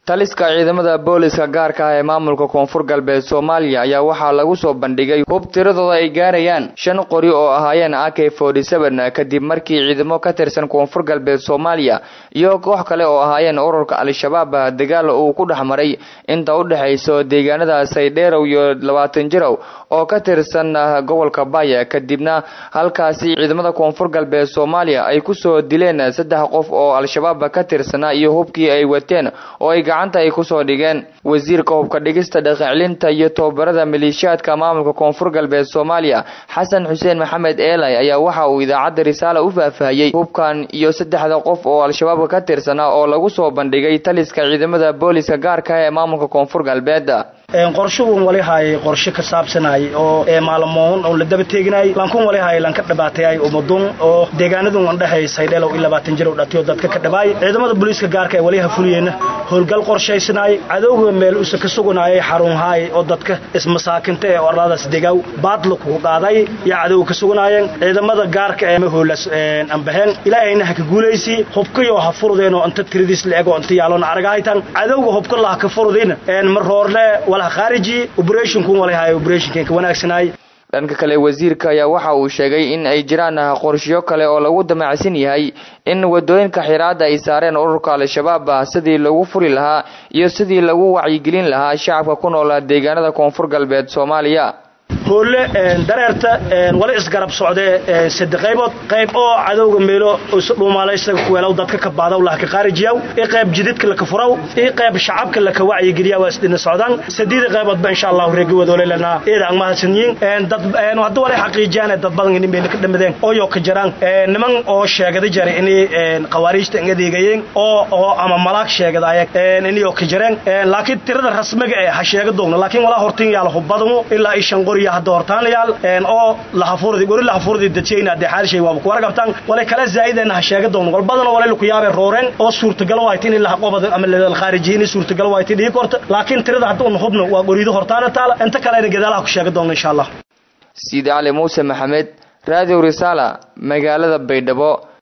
taliska ciidamada booliska gaarka ah ee maamulka koonfur galbeed soomaaliya ayaa waxaa lagu soo bandhigay hub tiradooda ay gaarayaan shan qori oo ahaayeen a k forty seven kadib markii ciidamo ka tirsan koonfur galbeed soomaaliya iyo koox kale oo ahaayeen ururka al-shabaab dagaal uu ku dhex maray inta u dhexayso deegaanada saydheerow iyo labaatan jirow oo ka tirsan gobolka baya kadibna halkaasi ciidamada koonfur galbeed soomaaliya ay kusoo dileen saddex qof oo al-shabaab ka tirsanaa iyo hubkii ay wateen oo ay gacanta ay kusoo dhigeen wasiirka hubka dhigista dhaqancelinta iyo tobabarada maleeshiyaadka maamulka koonfur galbeed soomaaliya xasan xuseen maxamed eelay ayaa waxa uu idaacadda risaala u faahfaahiyey hubkan iyo saddexda qof oo al-shabaab ka tirsanaa oo lagu soo bandhigay taliska ciidamada booliska gaarka ah ee maamulka koonfur galbeed qorshugun walihay qorshe ka saabsanay oo maalmoon oo la daba teeginay lankun walihay lanka dhabaatayay umadun oo deegaanadun andhahay saydheelow in labaatan jir dhatiyo dadka ka dhabaay ciidamada booliiska gaarka ee waliha fuliyeenna howlgal qorshaysanaay cadowga meel usa ka sugunaayay xarunhaay oo dadka ismasaakinta ee oradaas degaw baadla kugu qaaday iyo cadowga ka sugunaayeen ciidamada gaarka ee mahoolas ambaheen ilaahayna ha ka guulaysi hubkayo ha furudeen oo inta tiradiis la ego inta yaaloona aragahaytan cadowga hubka laha ka furudin mar roorle dhanka kale wasiirka ayaa waxa uu sheegay in ay jiraan qorshiyo kale oo lagu damacsan yahay in wadooyinka xiraada ay saareen ururka al-shabaab sidii lagu furi lahaa iyo sidii lagu wacyigelin lahaa shacabka ku noolaa deegaanada koonfur galbeed soomaaliya hoolle dareerta wala isgarab socdee sadde qaybood qayb oo cadowga meelo dhuumaalaysaga kuweelow dadka ka baadaw laha ka qaarijiyaw i qayb jididka laka furaw i qayb shacabka laka wacyigeliya waa isdhina socdaan sadiida qayboodba insha allahu reegi wadoolelana eeda ang mahadsanyiin dad hadda walay xaqiijiyaan dad badan ini meelo ka dhamadeen ooyo ka jiraan niman oo sheegada jaray inay khawaariijta inga dhiigayeen oo oo ama malaag sheegadaaya inayoo ka jireen laakiin tirada rasmiga ee ha sheega doogna laakiin walaa hortin yaala hubadanu ilaa i shan qoriya hadda hortaanlayaal oo lahafurdi gori lahafurdi dadshayna hadee xaalishay waaba kuwara qabtaan walay kala zaa'ideen ha sheega doon wal badan walay ku yaabay rooreen oo suurtagal waayt in la qobada ama la khaarijiyay suurtagal waayt dhigi korta laakiin tirada hadda uu hubno waa gorido hortaana taala inta kale gadaalaha ku sheega doon insha Allah Sidi Ali Muuse Maxamed Radio Risala magaalada Baydhabo